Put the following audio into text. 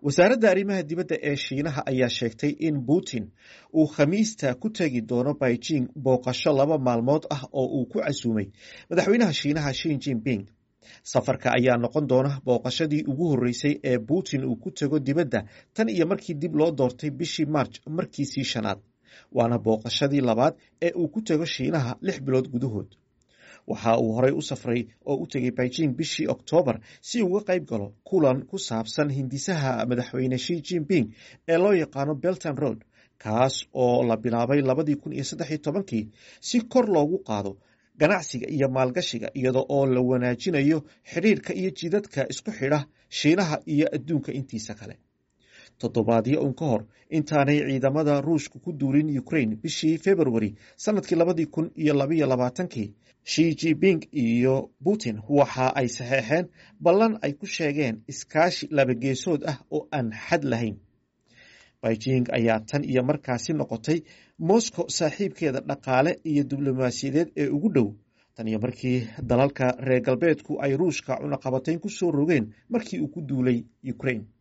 wasaaradda arrimaha dibadda ee shiinaha ayaa sheegtay in putin uu khamiista ku tegi doono beijing booqasho laba maalmood ah oo uu ku casuumay madaxweynaha shiinaha shin jinping safarka ayaa noqon doona booqashadii ugu horreysay ee putin uu ku tego dibadda tan iyo markii dib loo doortay bishii marj markiisii shanaad waana booqashadii labaad ee uu ku tego shiinaha lix bilood gudahood waxa uu horey u safray oo u tegay beijing bishii oktoobar si uga qayb galo kulan ku saabsan hindisaha madaxweyne shi jinping ee loo yaqaano belton road kaas oo la bilaabay labadii kun iyo saddex tobankii si kor loogu qaado ganacsiga iyo maalgashiga iyada oo la wanaajinayo xidhiirka iyo jidadka isku xidha shiinaha iyo adduunka intiisa kale toddobaadyo un ka hor intaanay ciidamada ruushka ku duulin ukraine bishii februari sanadkii labadii kun iyo labaiyo labaatankii shi jinping iyo putin waxa ay saxeexeen ballan ay ku sheegeen iskaashi labageesood ah oo aan xad lahayn beijing ayaa tan iyo markaasi noqotay moscow saaxiibkeeda dhaqaale iyo diblomaasiyadeed ee ugu dhow tan iyo markii dalalka reer galbeedku ay ruushka cunaqabatayn ku soo rogeen markii uu ku duulay ukraine